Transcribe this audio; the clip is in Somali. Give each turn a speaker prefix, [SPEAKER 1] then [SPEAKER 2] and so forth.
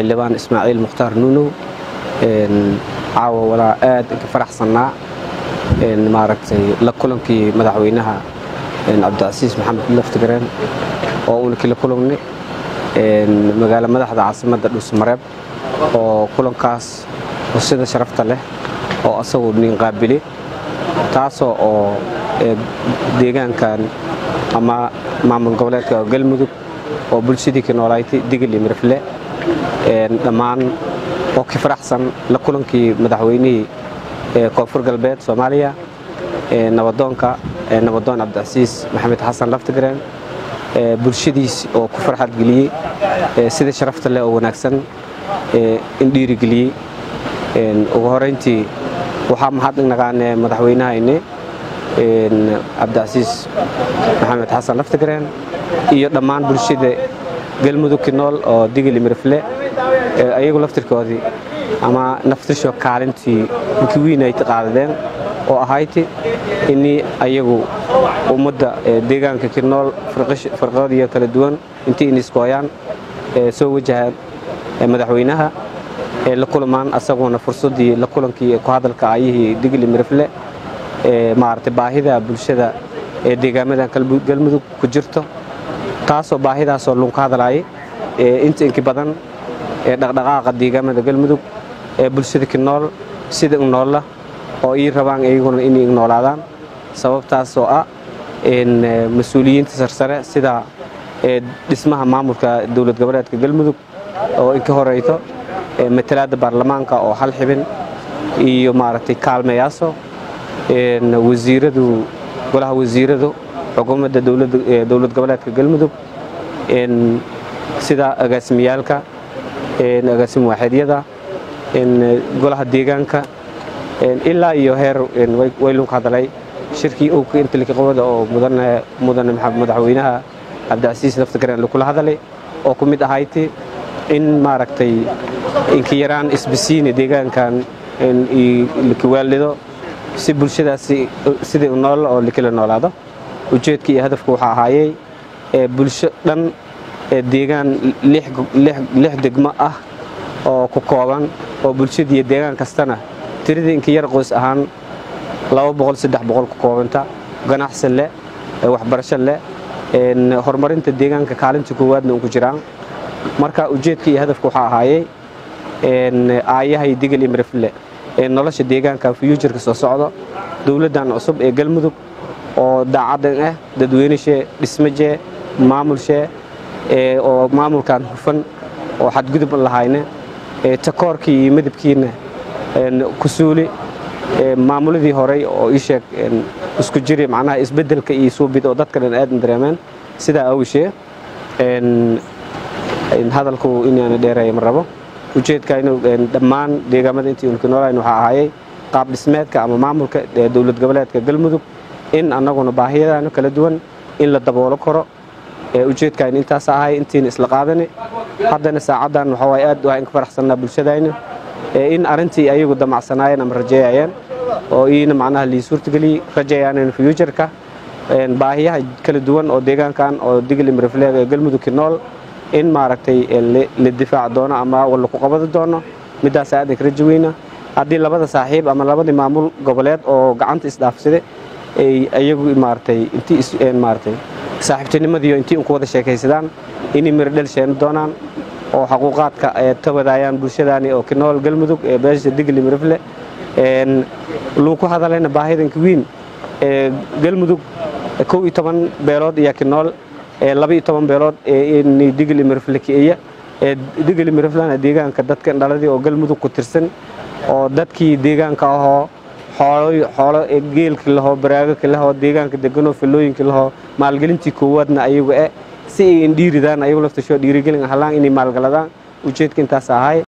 [SPEAKER 1] xildhibaan ismaaciil mukhtaar nuunow caawa walaa aad inka faraxsannaa maaragtay la kulankii madaxweynaha cabdicasiis maxamed laftigareen oo uunakii la kulangnay magaalo madaxda caasimadda dhuusmareeb oo kulankaas sida sharafta leh oo asagu nin qaabili taasoo oo deegaankan ama maamul goboleedka galmudug oo bulshadii ka noolaaytay digil iyo mirfle dhammaan oo ka faraxsan la kulankii madaxweynihii koonfur galbeed soomaaliya nabadoonka nabadoon cabdicasiis maxamed xasan laftigareen bulshadiis oo ku farxad geliyey sida sharafta leh oo wanaagsan in dhiirigeliyey ugu horayntii waxaa mahad naqaane madaxweynahayne cabdicasiis maxamed xasan laftigareen iyo dhammaan bulshada galmudug ki nool oo digili mirfle ayagu laftirkoodii ama naftirsho kaalintii inkii wiin ay qaadadeen oo ahayti inii ayagu ummadda deegaanka ki nool firqadiyo kala duwan intii iniskooyaan soo wajahaan madaxweynaha la kulamaan asaguna fursaddii la kulankii ku hadalka ayihii digli mirfle maaragtay baahida bulshada ee deegaamadan galmudug ku jirto taasoo baahidaasoo lunka hadlaayay inta inki badan ee dhaqdhaqaaqa deegaamada galmudug ee bulshada ki nool sida u noolla oo ii rabaan iyaguna inay noolaadaan sababtaasoo ah mas-uuliyiinta sarsare sida dhismaha maamulka dowlad goboleedka galmudug oo inka horeyto matalaadda baarlamaanka oo hal xibin iyo maaragtay kaalmayaaso wasiiradu golaha wasiiradu xukuumadda dowlad goboleedka galmudug sida agaasimiyaalka agaasim waaxidyada golaha deegaanka ilaa iyo heer waylunka hadalay shirkii owka intalikaqabada oo mudane madaxweynaha cabdicasiis laftigareen lakula hadalay oo ku mid ahayti in maaragtay inka yaraan isbisiine deegaankan lakiwaalido si bulshadaasi sidai nool oo lakala noolaado ujeedka iyo hadafka waxaa ahaayey bulsho dhan deegaan lix degmo ah oo ku kooban oo bulshadiiyo deegaan kastana tiradii inka yar qoys ahaan ku koobanta ganacsi leh waxbarasho leh horumarinta deegaanka kaalinta koowaadna unku jiraan marka ujeedka iyo hadafka waxaa ahaayey aayahay digil imrifle ee nolosha deegaanka fuyuujarka soo socdo dowladdan cusub ee galmudug oo daacadan ah dadweyneshee dhismajee maamulshee oo maamulkan hufan oo xadgudub lahayne takoorkii iyo midabkiina kusuuli maamuladii horey oo ii sheeg isku jiri macnaha isbeddelka iyo suubid oo dadka dhan aad dareemeen sidaa awishee hadalku inaana dheereeya ma rabo ujeedka inuu dhammaan deegaamada intii unka noolayn waxaa ahaayey qaab dhismeedka ama maamulka dowlad goboleedka galmudug in annaguna baahiyadaano kala duwan in la daboolo karo ujeedkaaynu intaas ahay intiina isla qaadani haddana saacaddan waxaa waaye aad waa inka faraxsannaa bulshadayna in arrintii ayagu damacsanaayeen ama rajeeyayeen oo iina macnaha lii suurtageliyey rajeeyaan fuujarka baahiyaha kala duwan oo deegaankan oo digli mirifleeg ee galmudug ki nool in maaragtay la difaac doono ama laku qabadi doono middaas aad inka rajo weyna haddii labada saaxiib ama labadii maamul goboleed oo gacanta isdhaafsada ay ayagu maaragtay intii maaragtay saaxiibtinimadiiyo intii unku wada sheekaysadaan inay miro dhel sheeni doonaan oo xaquuqaadka ka wadaayaan bulshadaani oo ki nool galmudug ee beesha digli mirifle luuku hadalayna baahidanka wiin galmudug kow iyo toban beelood iyo ki nool laba iyo toban beelood digli mirifle kiiya digli miriflena deegaanka dadka dhaladii oo galmudug ku tirsan oo dadkii deegaanka ahoo xoolo geelki lahoo baraagaki lahoo deegaanka deganoo filooyinki lahoo maalgelintii koowaadna ayagu eh si ay indhiiridaan ayagu laftasho dhiirigelin halaan inay maalgaladaan ujeedka intaas ahay